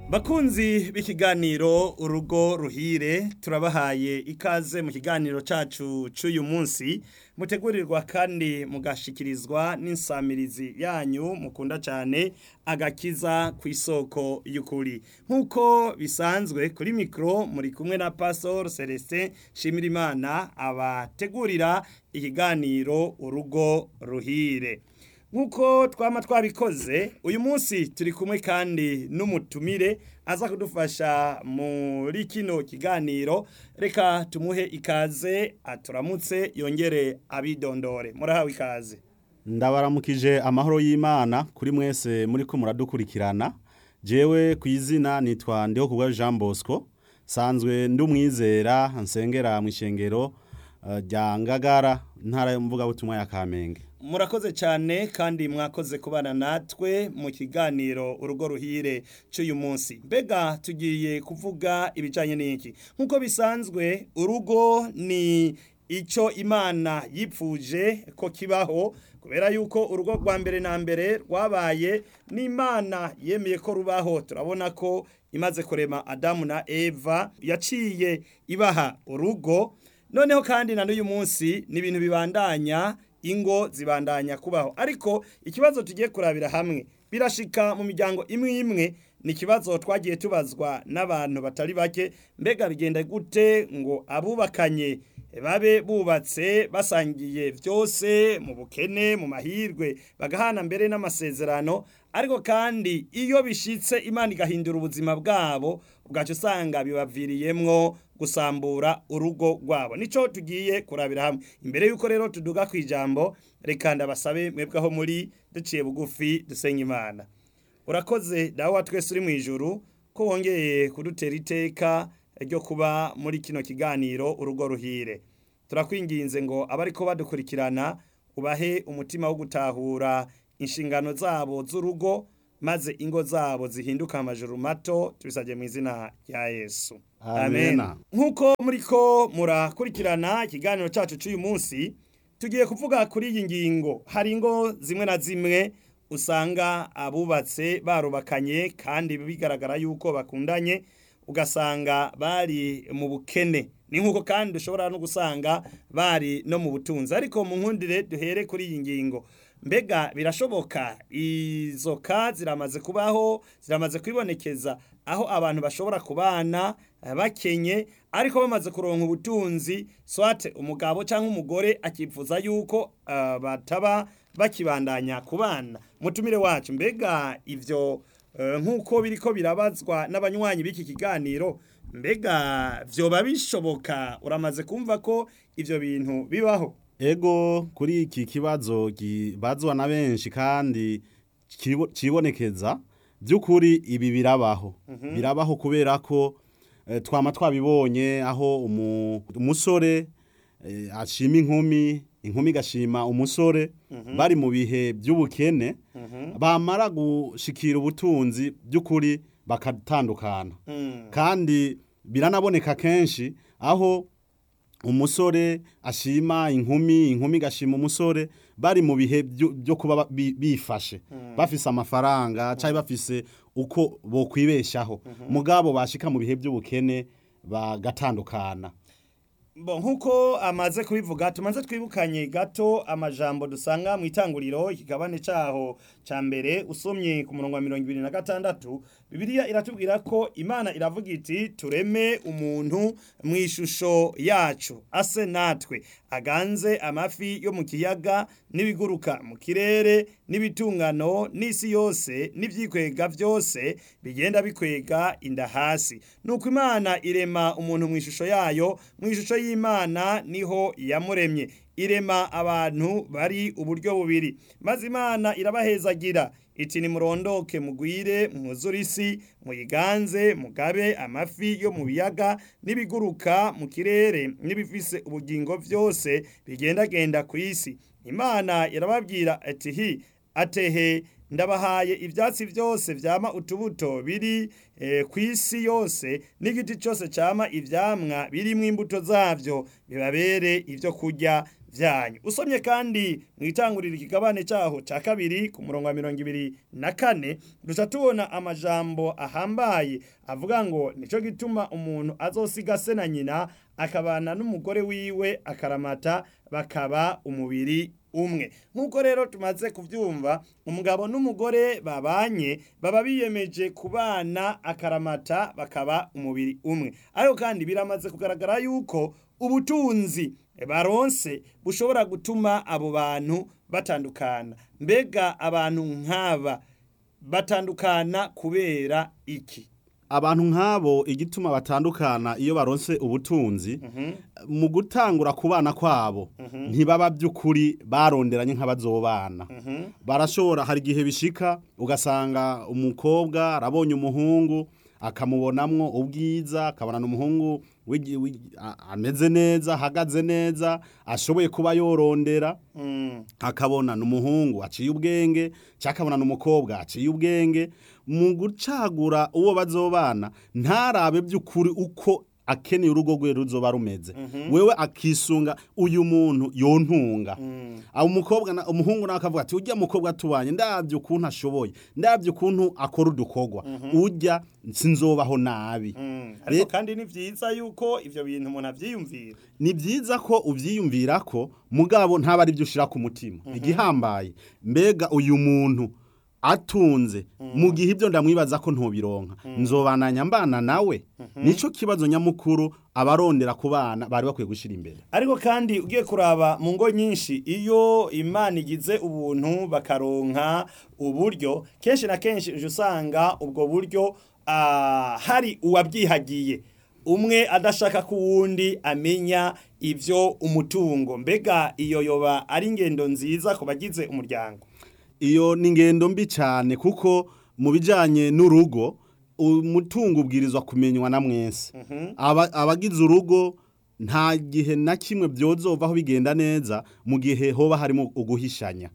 Bakunzi b'ikiganiro urugo ruhire turabahaye ikaze mu kiganiro cacu c'uyu munsi mutegurirwa kandi mugashikirizwa n'insamirizi yanyu mukunda cane agakiza ku isoko y'ukuri nk'uko bisanzwe kuri mikro muri kumwe na Pastor Celestin Shimirimana abategurira ikiganiro urugo ruhire nk'uko twama twabikoze uyu munsi turi kumwe kandi n'umutumire aza kudufasha muri kino kiganiro reka tumuhe ikaze aturamutse yongere abidondore murahawe ikaze ndabaramukije amahoro y'imana kuri mwese muri ko muradukurikirana jewe ku izina nitwa ndiho kubwa jean bosco sanzwe ndi umwizera nsengera mu ishengero eh, rya ngagara ntara y'umuvugabutumwa ya kamenge murakoze cyane kandi mwakoze kubana natwe mu kiganiro urugo ruhire cy'uyu munsi mbega tugiye kuvuga ibijyanye n'iki nk'uko bisanzwe urugo ni icyo imana yipfuje ko kibaho kubera yuko urugo rwa mbere na mbere rwabaye n'imana yemeye ko rubaho turabona ko imaze kurema adamu na eva yaciye ibaha urugo noneho kandi na n'uyu munsi ni ibintu bibandanya ingo zibandanya kubaho ariko ikibazo tugiye kurabira hamwe birashika mu miryango imwe imwe ni ikibazo twagiye tubazwa n'abantu batari bake mbega bigenda gute ngo abubakanye babe bubatse basangiye byose mu bukene mu mahirwe bagahana mbere n'amasezerano ariko kandi iyo bishitse imana igahindura ubuzima bwabo ubwacu usanga bibaviriyemwo gusambura urugo rwabo nico tugiye kurabira hamwe imbere yuko rero tuduga ku ijambo reka ndabasabe mwebwe aho muri duciye bugufi dusenye imana urakoze dawe wa twese uri mu ijuru ko wongeye kudutera iteka ryo kuba muri kino kiganiro urugo ruhire turakwinginze ngo abariko badukurikirana ubahe umutima wo gutahura inshingano zabo z'urugo maze ingo zabo zihinduka amajuru mato tubisabye mu izina rya yesu Amena. nk'uko muriko murakurikirana ikiganiro cyacu cy'uyu munsi tugiye kuvuga kuri iyi ngingo hari ingo zimwe na zimwe usanga abubatse barubakanye kandi bigaragara yuko bakundanye ugasanga bari mu bukene ni nk'uko kandi ushobora no gusanga bari no mu butunzi ariko mu nkundire duhere kuri iyi ngingo mbega birashoboka izo ka ziramaze kubaho ziramaze kwibonekeza aho abantu bashobora kubana eh, bakenye ariko bamaze kuronka ubutunzi swate umugabo cyangwa umugore akifuza yuko eh, bataba bakibandanya kubana mutumire wacu mbega ivyo eh, nk'uko biriko birabazwa n'abanywanyi b'iki kiganiro mbega vyoba bishoboka uramaze kumva ko ivyo bintu bibaho ego kuri iki kibazo kibazwa na benshi kandi kibo- kibonekeza by'ukuri ibi birabaho birabaho kubera ko eh, twama twabibonye aho umu- umusore eh, ashima inkumi inkumi igashima umusore bari mu bihe by'ubukene bamara gushikira ubutunzi by'ukuri bakatandukana Mm. kandi biranaboneka kenshi aho umusore ashima inkumi inkumi igashima umusore bari mu bihe byo byo kuba ba- bi- bifashe bafise amafaranga cyangwa bafise uko bokwibeshaho mugabo bashika mu bihe by'ubukene bagatandukana Bo nkuko amaze kubivuga tumaze twibukanye gato amajambo dusanga mu itanguriro ikigabane caho ca mbere usomye ku murongo wa mirongo ibiri na gatandatu Bibiliya iratubwira ko Imana iravuga iti tureme umuntu mu ishusho yacu ase natwe aganze amafi yo mu kiyaga n'ibiguruka mu kirere n'ibitungano n'isi yose n'ivyikwega vyose bigenda bikwega inda hasi nuko Imana irema umuntu mu ishusho yayo mu ishusho y'Imana niho yamuremye irema abantu bari uburyo bubiri maze Imana irabahezagira iti nimurondoke mugwire mwuzure isi muyiganze mugabe amafi yo mu biyaga n'ibiguruka mu kirere n'ibifise ubugingo vyose bigendagenda ku isi imana irababwira ati hi atehe ndabahaye ivyatsi vyose vyama utubuto biri eh, ku isi yose n'igiti cyose cyama ivyamwa birimwo imbuto zavyo bibabere ivyo kurya byanyu usomye kandi mu itangurira ikigabane cyaho cya kabiri ku murongo wa mirongo ibiri na kane duca tubona amajambo ahambaye avuga ngo nicyo gituma umuntu azosiga se na nyina akabana n'umugore wiwe akaramata bakaba umubiri umwe nk'uko rero tumaze kubyumva umugabo n'umugore babanye baba biyemeje kubana akaramata bakaba umubiri umwe ariko kandi biramaze kugaragara yuko ubutunzi baronse bushobora gutuma abo bantu batandukana mbega abantu nk'aba batandukana kubera iki abantu nk'abo igituma batandukana iyo baronse ubutunzi mu gutangura kubana kwabo ntibaba by'ukuri baronderanye nk'abazobana barashobora hari igihe bishika ugasanga umukobwa arabonye umuhungu akamubonamwo ubwiza akabona umuhungu wigi- wigi- a- ameze neza ahagaze neza ashoboye kuba yorondera akabona n'umuhungu aciye ubwenge cyangwa akabona n'umukobwa aciye ubwenge mu gucagura uwo bazobana ntarabe by'ukuri uko akeneye urugo rwe ruzoba rumeze wewe akisunga uyu muntu yontunga abo umukobwa na- umuhungu nawe akavuga ati ujya mukobwa tubanye ndabyo ukuntu ashoboye ndabyo ukuntu akora udukorwa ujya sinzobaho nabi ariko Re- kandi ni byiza yuko ibyo bintu umuntu abyiyumvira ni byiza ko ubyiyumvira ko mugabo ntaba ari byo ushyira ku mutima igihambaye mbega uyu muntu atunze mu gihe ibyo ndamwibaza ko ntubironka nzobananya mbana nawe nicyo kibazo nyamukuru abarondera ku bana bari bakwiye gushyira imbere ariko kandi ugiye kuraba mu ngo nyinshi iyo imana igize ubuntu bakaronka uburyo kenshi na kenshi uje usanga ubwo buryo ah, hari uwabyihagiye umwe adashaka ko uwundi amenya ibyo umutungo mbega iyo yoba ari ingendo nziza ku bagize umuryango iyo ni ingendo mbi cyane kuko mu bijyanye n'urugo umutungo ubwirizwa kumenywa na mwese Aba- abagize urugo nta gihe na kimwe byozovaho bigenda neza mu gihe hoba harimo uguhishanya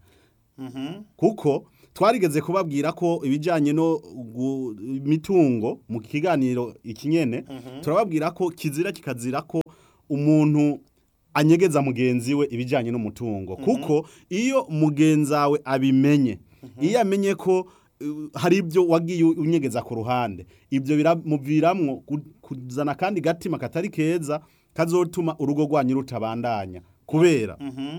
kuko twarigeze kubabwira ko ibijyanye no gu- imitungo mu kiganiro ikinyene turababwira ko kizira kikazira ko umuntu anyegeza mugenzi we ibijyanye n'umutungo kuko iyo mugenzi wawe abimenye iyo amenye ko uh, hari ibyo wagiye unyegeza ku ruhande ibyo biramuviramwo ku- kuzana kandi gatima katari keza kazotuma urugo rwanyu rutabandanya kubera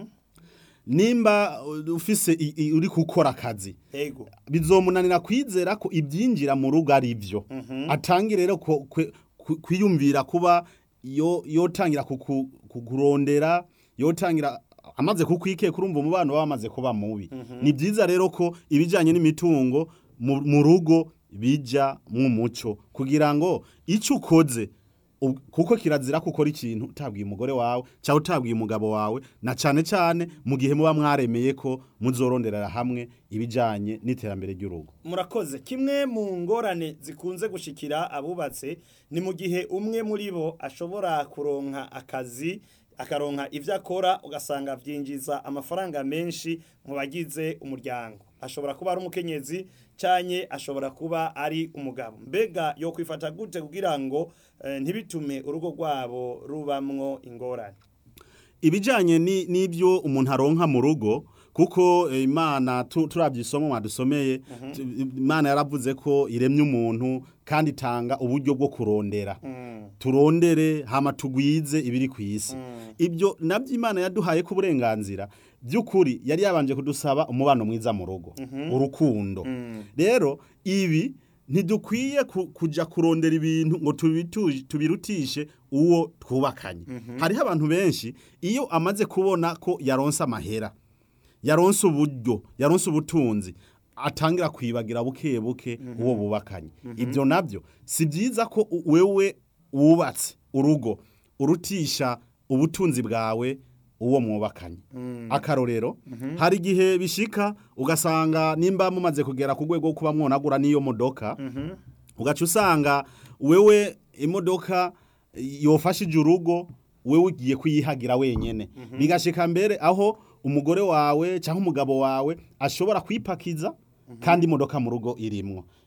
nimba uh, ufise i- i- uri gukora akazi ego bizomunanira kwizera ko ibyinjira mu rugo ari byo atangira rero ku- kwe- ku- kwiyumvira kuba yo yotangira kuku- kukurondera yotangira amaze kukwikeka urumva umubano waba wamaze kuba mubi ni byiza rero ko ibijyanye n'imitungo mu mu rugo bijya mu muco kugira ngo icyo ukoze ub- kuko kirazira ko ukora ikintu utabwiye umugore wawe cyangwa utabwiye umugabo wawe na cyane cyane mu gihe muba mwaremeye ko muzoronderera hamwe ibijyanye n'iterambere ry'urugo murakoze kimwe mu ngorane zikunze gushikira abubatse ni mu gihe umwe muri bo ashobora kuronka akazi akaronka ibyo akora ugasanga byinjiza amafaranga menshi mu bagize umuryango ashobora kuba ari umukenyezi cyane ashobora kuba ari umugabo mbega yo kwifata gute kugira ngo eh, ntibitume urugo rwabo rubamwo ingorane ibijyanye ni- n'ibyo umuntu aronka mu rugo kuko eh, imana tu- turabye isomo mwadusomeye tu- imana yaravuze ko iremye umuntu kandi itanga uburyo bwo kurondera turondere hama tugwize ibiri ku isi ibyo nabyo imana yaduhaye ko uburenganzira by'ukuri yari yabanje kudusaba umubano mwiza mu rugo urukundo rero ibi ntidukwiye ku- kujya kurondera ibintu ngo tubitu- tubirutishe uwo twubakanye hariho abantu benshi iyo amaze kubona ko yaronse amahera yaronse uburyo yaronse ubutunzi atangira kwibagira buke buke uwo bubakanye ibyo nabyo si byiza ko u- wewe wubatse urugo urutisha ubutunzi bwawe uwo mwubakanye akarorero hari igihe bishika ugasanga nimba mumaze kugera ku rwego rwo kuba mwonagura n'iyo modoka ugaca usanga wewe imodoka yofashije urugo wewe ugiye kuyihagira wenyene bigashika mbere aho umugore wawe cyangwa umugabo wawe ashobora kwipakiza kandi imodoka mu rugo irimwo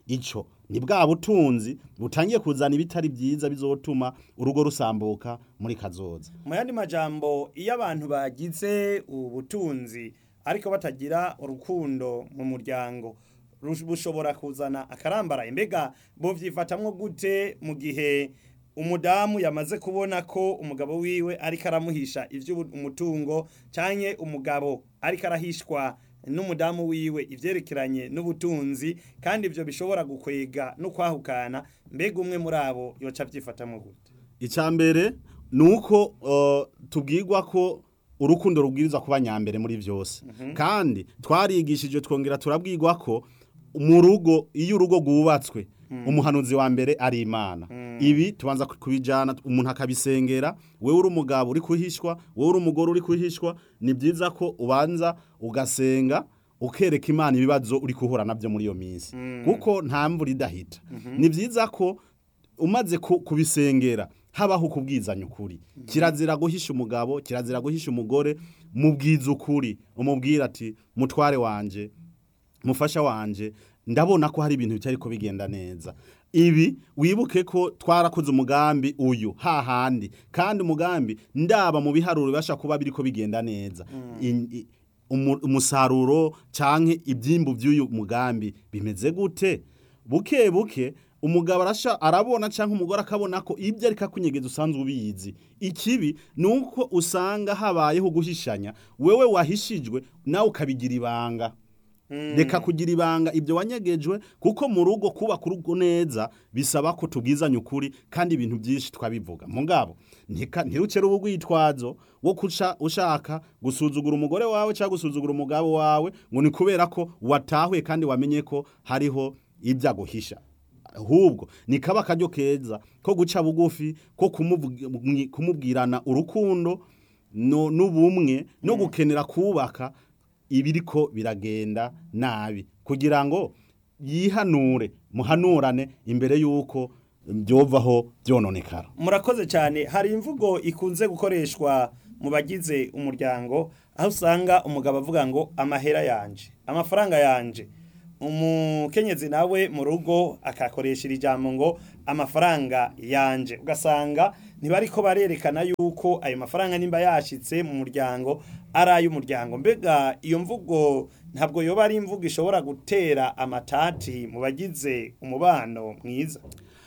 ico ni bwa butunzi butangiye kuzana ibitari byiza bizotuma urugo rusambuka muri kazoza mu yandi majambo iyo abantu bagize ubutunzi ariko batagira urukundo mu muryango rush- bushobora kuzana akarambaraye mbega bovyifatamwo gute mu gihe umudamu yamaze kubona ko umugabo wiwe ariko aramuhisha ivy'umutungo canke umugabo ariko arahishwa n'umudamu wiwe ivyerekeranye n'ubutunzi kandi ivyo bishobora gukwega no kwahukana mbega umwe muri abo yoca avyifatamwo gute icya mbere ni uko uh, tubwirwa ko urukundo rubwirizwa kuba nyambere muri byose kandi twarigishije twongera turabwirwa ko mu rugo iyo urugo rwubatswe umuhanuzi wa mbere ari imana ibi tubanza kubijyana umuntu akabisengera wowe uri umugabo uri kuhishwa wowe uri umugore uri kuhishwa ni byiza ko ubanza ugasenga ukereka imana ibibazo uri guhura nabyo muri iyo minsi kuko nta mvura idahita ni byiza ko umaze ku- kubisengera habaho kubwizanya ukuri kirazira guhisha umugabo kirazira guhisha umugore mubwiza ukuri umubwira ati mutware wanje mufasha wanje ndabona ko hari ibintu bitari ko bigenda neza ibi wibuke ko twarakoze umugambi uyu hahandi kandi umugambi ndaba mu biharuro bibasha kuba biriko bigenda neza In- i- umu- umusaruro canke ibyimbu by'uyu mugambi bimeze gute buke buke umugabo arasha arabona cyangwa umugore akabona ko ibyo ariko akunyegeza usanzwe ubizi ikibi ni uko usanga habayeho guhishanya wewe wahishijwe nawe ukabigira ibanga reka kugira ibanga ibyo wanyegejwe kuko mu rugo kubaka urugo neza bisaba ko tubwizanya ukuri kandi ibintu byinshi twabivuga mugabo ntika ntirucere ubugwitwazo wo kuca ushaka gusuzugura umugore wawe cyangwa gusuzugura umugabo wawe ngo ni kubera ko watahuye kandi wamenye ko hariho ibyo aguhisha ahubwo ni kaba akaryo keza ko guca bugufi ko kumuvugi- kumubwirana urukundo no- n'ubumwe no gukenera kubaka ibiriko biragenda nabi kugira ngo yihanure muhanurane imbere y'uko byovaho byononekara murakoze cyane hari imvugo ikunze gukoreshwa mu bagize umuryango aho usanga umugabo avuga ngo amahera yanje amafaranga yanje umukenyezi nawe mu rugo akakoresha iri jambo ngo amafaranga yanje ugasanga ntibariko barerekana yuko ayo mafaranga nimba yashitse mu muryango ari ay'umuryango mbega iyo mvugo ntabwo yoba ari imvugo ishobora gutera amatati mu bagize umubano mwiza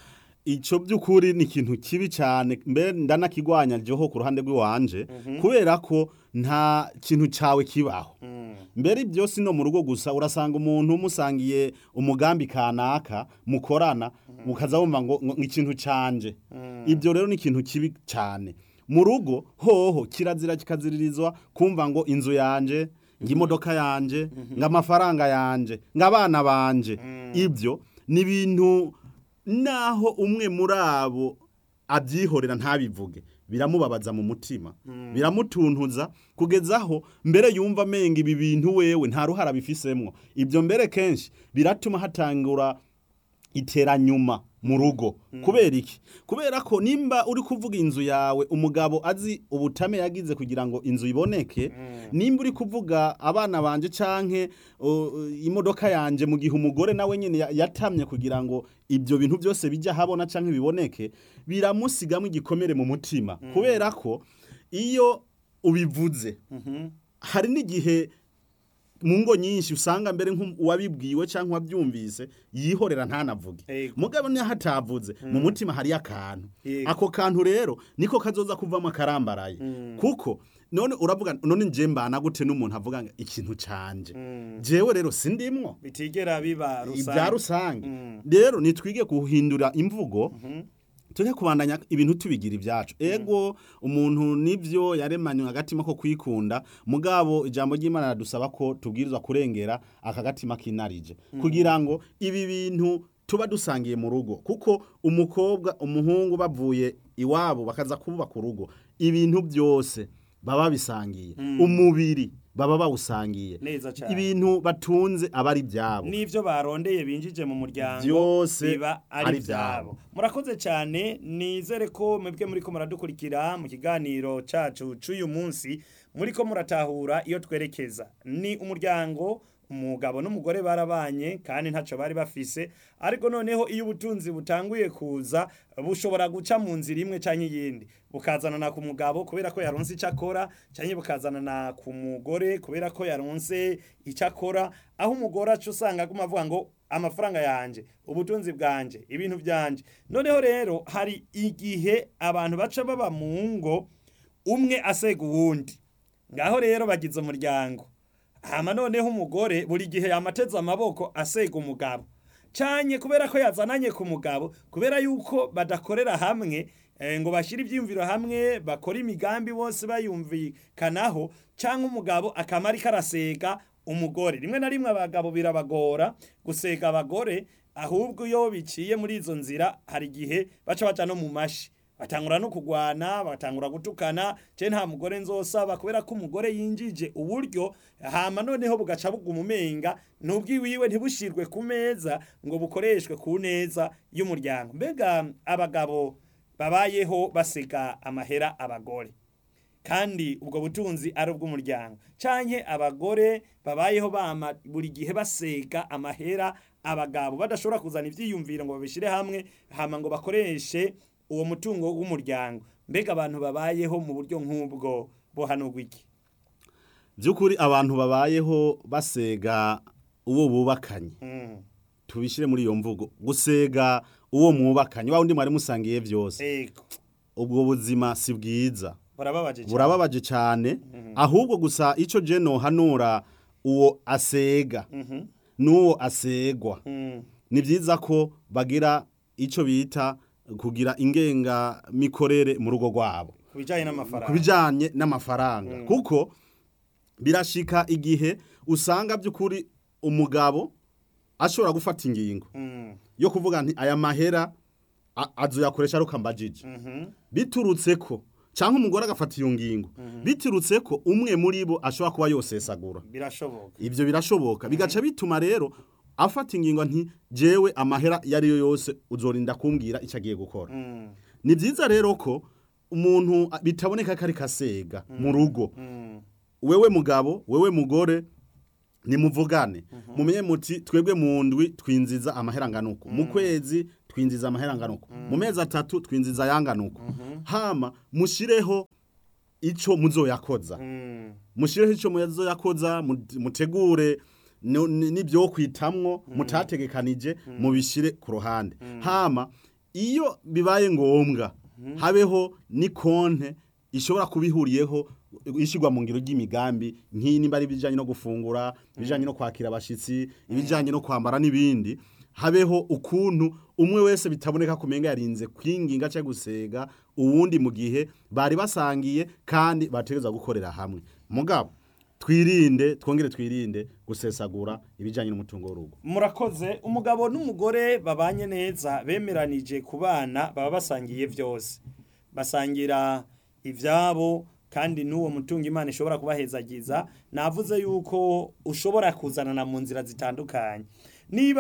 icyo by'ukuri ni ikintu kibi cyane mbe ndanakigwanya ryoho ku ruhande rw'iwanje kubera ko nta kintu cyawe kibaho mbere ibyo si no mu rugo gusa urasanga umuntu umusangiye umugambi kanaka mukorana mukaza wumva ngo ngo ikintu canje ibyo rero ni ikintu kibi cyane mu rugo hoho kirazira kikaziririzwa kumva ngo inzu yanje ngo imodoka yanje ngo amafaranga yanje ngo abana banje ibyo ni ibintu naho umwe muri abo abyihorera ntabivuge biramubabaza mu mutima biramutuntuza kugeza aho mbere yumva amenga ibi bintu wewe nta ruhara bifisemwo ibyo mbere kenshi biratuma hatangura iteranyuma mu rugo kubera iki kubera ko nimba uri kuvuga inzu yawe umugabo azi ubutame yagize kugira ngo inzu iboneke nimba uri kuvuga abana banje canke uh, imodoka yanje mu gihe umugore nawe nyene ya- yatamye kugira ngo ibyo bintu byose bijya habona canke biboneke biramusigamo igikomere mu mutima kubera ko iyo ubivuze hari n'igihe mu ngo nyinshi usanga mbere nk'uwabibwiwe cyangwa uwabyumvise yihorera ntanavuge Ego. mugabo niyo hatavuze mu mutima hariyo akantu Yego. ako kantu rero niko kazoza kuvamo akarambaraye kuko none uravuga none nje mbana gute n'umuntu avuga ngo ikintu canje jewe rero sindimwo bitigera biba ibya rusange rero nitwige guhindura imvugo tujye kubandanya ibintu tubigira ibyacu ego umuntu nibyo yaremanywe agatima ko kwikunda mugabo ijambo ry'imana radusaba ko tubwirizwa kurengera aka gatima kinarije kugira ngo ibi bintu tuba dusangiye mu rugo kuko umukobwa umuhungu bavuye iwabo bakaza kubaka urugo ibintu byose baba bisangiye umubiri baba bawusangiye Neza cane. ibintu batunze aba ari ibyabo n'ivyo barondeye binjije mu muryango Vyose biba ari ari ivyabo ivyabo. murakoze cyane nizere ko mwebwe muriko muradukurikira mu kiganiro cacu c'uyu munsi muriko muratahura iyo twerekeza ni umuryango umugabo n'umugore barabanye kandi ntacyo bari bafise ariko noneho iyo ubutunzi butanguye kuza bushobora guca mu nzira imwe cyangwa iyindi bukazanana ku mugabo kubera ko yaronse icyo akora cyangwa bukazanana ku mugore kubera ko yaronse icyo akora aho umugore aca usanga aguma avuga ngo amafaranga yanjye ubutunzi bwanjye ibintu byanjye noneho rero hari igihe abantu baca baba mu ngo umwe asega uwundi ngaho rero bagize umuryango hama noneho umugore buri gihe yamateze amaboko asega umugabo cyane kubera ko yazananye ku mugabo kubera yuko badakorera hamwe ngo bashyire ibyiyumviro hamwe bakora imigambi bose bayumvikanaho cyangwa umugabo akamara karasega umugore rimwe na rimwe abagabo birabagora gusega abagore ahubwo iyo biciye muri izo nzira hari igihe baca baca no mu mashi batangura no kugwana batangura gutukana je nta mugore nzosaba kubera ko umugore yinjije uburyo hama noneho bugaca buguma umenga n'ubwiwiwe ntibushirwe ku meza ngo bukoreshwe ku neza y'umuryango mbega abagabo babayeho basega amahera abagore kandi ubwo butunzi ari ubw'umuryango canke abagore babayeho bama buri gihe basega amahera abagabo badashobora kuzana ivyiyumviro ngo babishire hamwe hama ngo bakoreshe uwo mutungo w'umuryango mbega abantu babayeho mu buryo nk'ubwo bohanurwa iki by'ukuri abantu babayeho basega uwo bubakanye Mm, tubishyire muri iyo mvugo gusega uwo mwubakanye wa wundi mwari musangiye byose ego ubwo buzima si bwiza burababaje cyane. burababaje cyane ahubwo gusa icyo je nohanura uwo asega Mhm, n'uwo asegwa mm, ni byiza ko bagira icyo bita kugira ingengamikorere mu rugo rwabo ku bijyanye ku n'amafaranga bijyanye n'amafaranga kuko birashika igihe usanga by'ukuri umugabo ashobora gufata ingingo Mm, yo kuvuga nti aya mahera a- azoyakoresha ari ukambajije mhm, biturutse ko cyangwa umugore agafata iyo ngingo biturutse ko umwe muri bo ashobora kuba yosesagura birashoboka ibyo birashoboka bigaca bituma rero afata ingingo nti jewe amahera iyo ari yo yose uzorinda kumbwira icyo agiye gukora Mm, ni byiza rero ko umuntu a- bitaboneka ko ari kasega mu rugo mm, wewe mugabo wewe mugore nimuvugane mumenye muti twebwe mu ndwi twinjiza amahera nganuko mu kwezi twinjiza amahera nganuko mu mezi atatu twinjiza ayanganuko hama mushireho ico muzoyakoza mm, mushireho ico muzoyakoza mu- mutegure no- ni- n'ibyo kwitamwo mutategekanije mubishire ku ruhande hama iyo bibaye ngombwa habeho ni konte ishobora kubihuriyeho ishyirwa mu ngiro ry'imigambi nk'iyi nimba ari ibijyanye no gufungura ibijyanye no kwakira abashyitsi ibijyanye no kwambara n'ibindi habeho ukuntu umwe wese bitaboneka kumenga yarinze kwinginga cyangwa gusega uwundi mu gihe bari basangiye kandi bategereza gukorera hamwe mugabo twirinde twongere twirinde gusesagura ibijyanye n'umutungo w'urugo murakoze umugabo n'umugore babanye neza bemeranije ku bana baba basangiye byose basangira ibyabo kandi n'uwo mutungo imana ishobora kubahezagiza navuze yuko ushobora kuzanana mu nzira zitandukanye niba